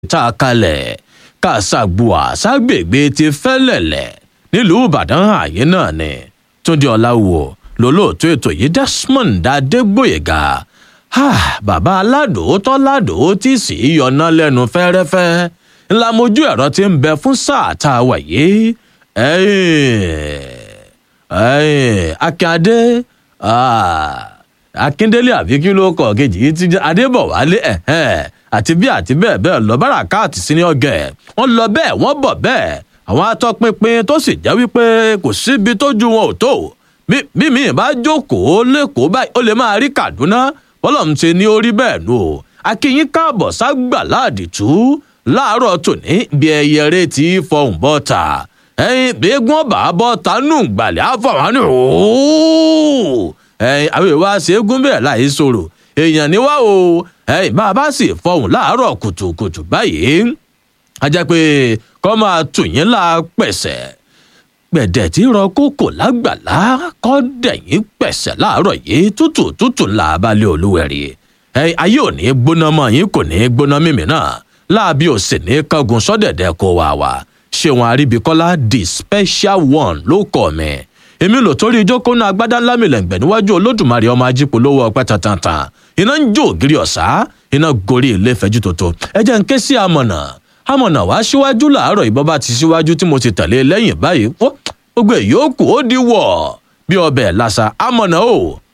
tá a kalẹ̀ kàṣàgbùà ságbègbè ti fẹ́lẹ̀lẹ̀ nílùú ìbàdàn ààyè náà ni túndé ọ̀làwò lólóòtú ètò yìí desmond adégbòyègà bàbá aládùn tọ́ládùn tí sì í yọná lẹ́nu fẹ́rẹ́fẹ́ ńlá mojú ẹ̀rọ ti ń bẹ fún sáà tá a wà yìí akíndé akíndélé àbí kí ló kọ kejì yìí ti adébọwálé àti bí àti bẹ́ẹ̀ bẹ́ẹ̀ lọ bárakáàtì sí ní ọgẹ wọ́n lọ bẹ́ẹ̀ wọ́n bọ̀ bẹ́ẹ̀ àwọn atọpinpin tó sì jẹ́ wípé kò síbi tójú wọn ò tó bí mi bá jókòó lẹ́kọ̀ọ́ báyìí ó lè máa rí kaduna bọ́lọ̀ ń ṣe ní orí bẹ́ẹ̀ nù o akínyín káàbọ̀ ságbà láàdìtú láàárọ̀ tòní bí ẹyẹ rẹ ti fọhùn bọ́ta ẹyin bí egun ọba bọ́ta nù gbàlẹ́ àfọwọ́n ní ooo ẹyin àwọn ìwà ṣẹ́gun bẹ́ẹ̀ láì sọ̀rọ̀ èèyàn ni wá o ẹyin bá a bá sì fọhùn láàárọ̀ kùtùkùtù báyìí a jẹ́ pé kọ́ máa tù yín la pẹ̀sẹ̀ gbẹ̀dẹ̀ tí rọ kókò lágbàlá kọ́ dẹ̀yìn pẹ̀sẹ̀ láàárọ̀ yìí tútù tútù là balẹ̀ olúwẹ̀rí ẹyin ayé ò ní gbóná mọ́ yín kò ní gbóná mímì náà láàbí ò sì ní kángun sọ́dẹ̀dẹ̀ kó wà wá ṣéwọn àríbíkọ́lá the special one ló kọ́ mi èmi lò torí ìjókòó náà agbádá ńlá mi lẹ́ǹgbẹ̀ níwájú olódùmarè ọmọ ajípolówó ọpẹ́ tantan iná ń jó ògiri ọ̀sá iná gorí ilé ìfẹ́jú tuntun ẹ jẹ́ ń ké sí amọ̀nà amọ̀nà wá síwájú làárọ̀ ìbọn bá ti síwájú tí mo ti tẹ̀lé lẹ́yìn báyìí gbogbo èyí ó kù ó di wọ̀ bí ọbẹ̀ lásà amọ̀nà o